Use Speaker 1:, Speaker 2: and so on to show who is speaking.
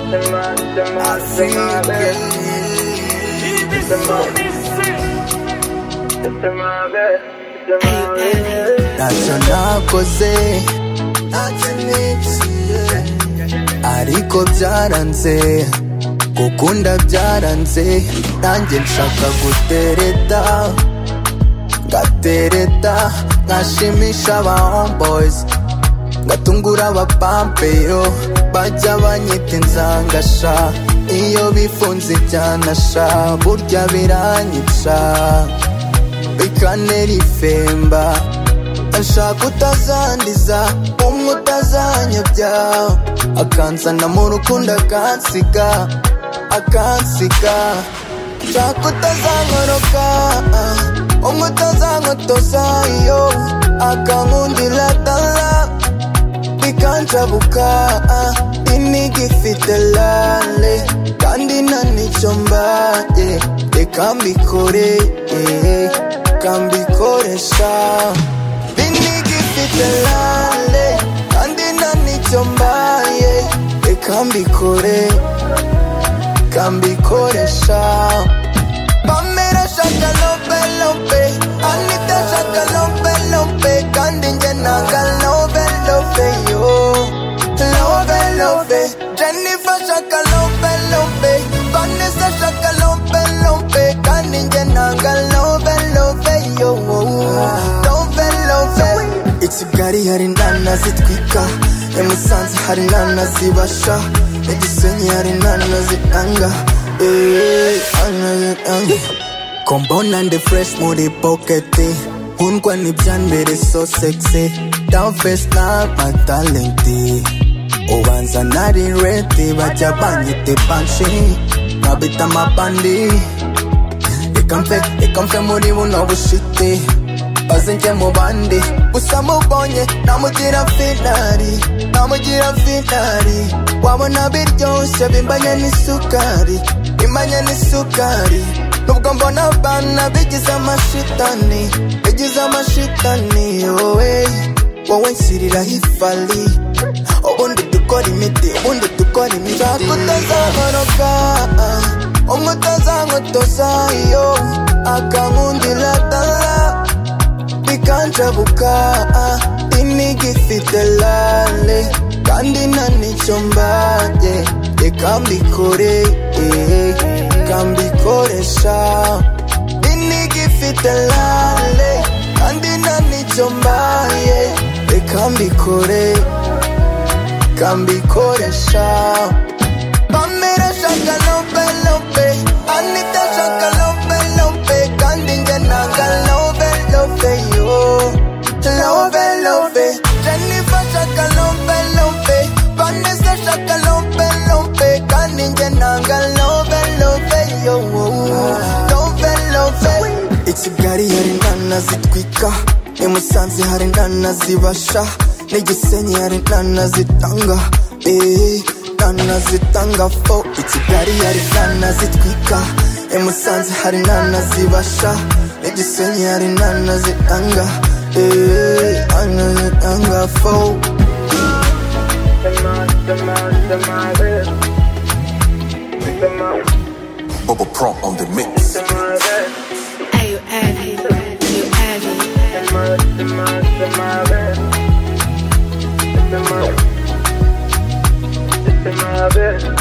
Speaker 1: I see you again. ntacyo nakoze ntacyo niciye ariko byaranze gukunda byaranze nanjye nshaka gutereta ngatereta nkashimisha aba homeboys ngatungura abapampe yo bajya banyita inzangasha iyo bifunze ibyanasha burya biranyica bikanera ifemba ashaka utazandiza umwe utazanyobya akanzana mu rukundo akansiga akansiga nshaka utazankoroka umwe utazankotoza iyo akankundira dala bikancabuka inigifite lale kandi nta nicyo mbaye reka mbikore eh, kambikoresha inigifite lale kandi nta nicyo mbaye reka mbikore kambikoresha bamera shaka lope lope anita shaka lope lope kandi njye nanga lope lope yo lope lope jennifer shaka lope lope vanessa shaka lope lope kandi njye nanga lope lope yo lope lope i kigali hari inana zitwika i musanze hari inana zibasha i gisenyi hari inana zitanga eh, inana zitanga Compound and the fresh muri pocket Nkundwa n'ibyambere so sexy Down face na my talent Ubanza nari ready bajya banyita banshi Nkabita amabandi Reka mfe, reka mfe muri buno bushite Baze njye mu bandi Gusa mubonye namugira finari Namugira finari Wabona biryoshye bimbanye n'isukari Bimbanye n'isukari nubwo mbona abana bigize amashitani bigize amashitani wowe wowe nshyiriraho ifari ubundi dukora imiti ubundi dukora imiti nshaka utazahoroka umwe utazankotoza iyo akankundira dala bikancabuka inigi ifite lale kandi nta nicyo mbaye reka mbikore eh, reka mbikoresha inigi ifite lale kandi nta nicyo mbaye reka mbikore reka mbikoresha bamera shaka lope lope anita shaka lope lope kandi njye nanga lope lope yo lope lope jennifer shaka lope lope vanessa shaka lope lope kandi njye nanga lope lope yo lope lope i kigali hari inana zitwika i musanze hari inana zibasha n'igisenyi hari inana zitanga eh, inana zitanga fo i kigali hari inana zitwika i musanze hari inana zibasha n'igisenyi hari inana zitanga eh, inana zitanga fo
Speaker 2: Bubba Pro on the mix.
Speaker 3: Hey, you heavy, you heavy.
Speaker 4: It's